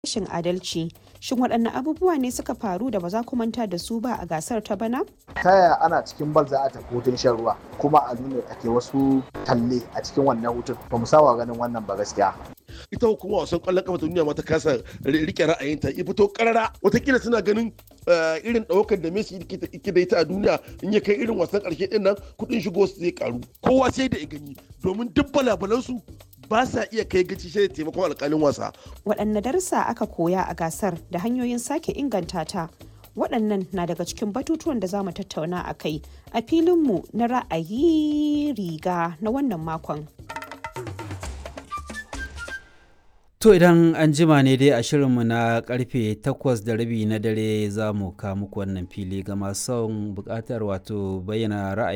rashin adalci. Shin waɗanne abubuwa ne suka faru da ba za ku manta da su ba a gasar ta bana? ta yaya ana cikin bal za a tafi hutun shan ruwa kuma a nuna ake wasu talle a cikin wannan hutun ba mu saba ganin wannan ba gaskiya ita hukumar wasan kwallon kafa ta duniya ma ta kasa rike ra'ayinta ya fito karara watakila suna ganin irin ɗaukar da Messi yake da ita a duniya in ya kai irin wasan ƙarshe ɗin nan kuɗin shigo su zai karu kowa sai da ya gani domin duk balabalansu ba sa iya kai gaci sai da taimakon alƙalin wasa. Waɗanne darussa aka koya a gasar da hanyoyin sake inganta ta? Waɗannan na daga cikin batutuwan da za mu tattauna a kai a filinmu na ra'ayi riga na wannan makon. To idan an jima ne dai a shirinmu na karfe takwas da rabi na dare za mu kawo muku wannan fili ga masu son bukatar wato bayyana ra'ayi